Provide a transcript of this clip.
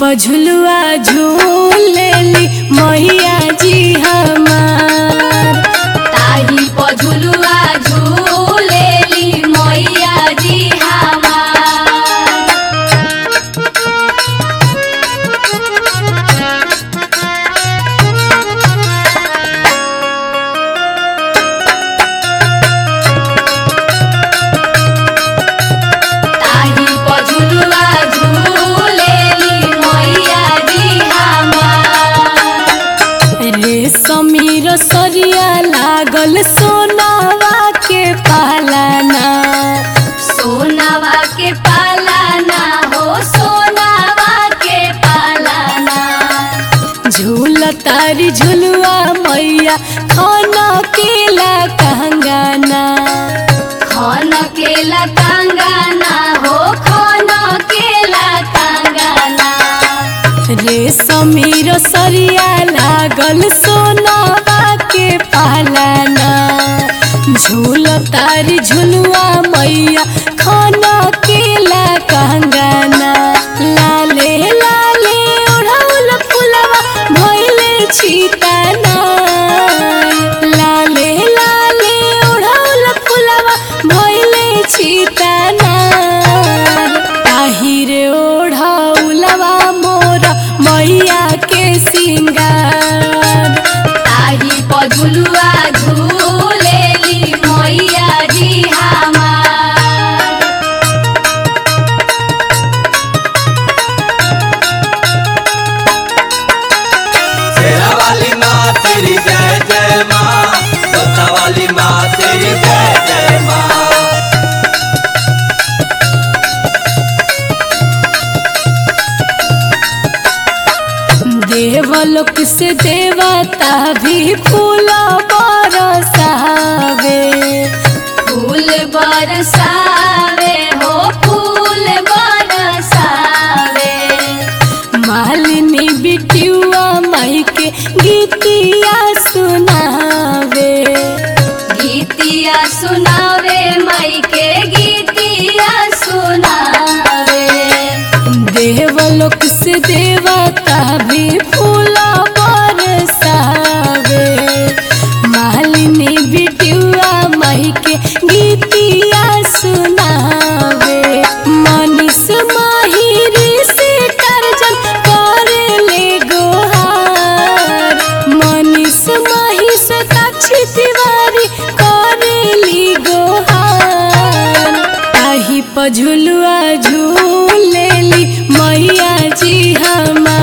पझुलुआ झूलेली मैया जी हमार ताही पझुलुआ झूलेली मैया जी हमार ताही पझुलुआ झूलेली मैया जी हमार रे समीर सरिया लागल सोनावा के पालाना सोनावा के पालाना हो सोनावा के पालाना झूल तारी झुलुआ मैया खाना केला कहंगाना खन केला कांगाना हो खन केला कांगाना रे समीर सरिया लागल सोनावा के पालाना झूल तारी झुलुआ मैया खाना केला कहंगाना लाले लाले ओढ़ौल फुलवा भइले छिताना लाले लाले ओढ़ौल फुलवा भइले छिताना ताहिर ओढ़ौलवा मोर मैया के सिंगार ताही पझुलुआ झूलेली मैया जी हमार शेरा वाली माँ तेरी जय जय माँ जोता वाली माँ तेरी जय जय माँ देवलोक से देवता भी फूल बरसावे फूल बरसावे हो फूल बरसावे मालिनी बिटियुआ माई के गीतिया सुनावे गीतिया सुनावे माई के गीतिया सुनावे देवलोक से देवता भी फूल बरसावे मालिनी बिटियुआ माई के गीतिया सुनावे मनीष माहिर से टर्जन करे ले गोहार मनीष माही से ताक्षी तिवारी करे ली गोहार ताही पझुलुआ झूलेली मैया जी हमार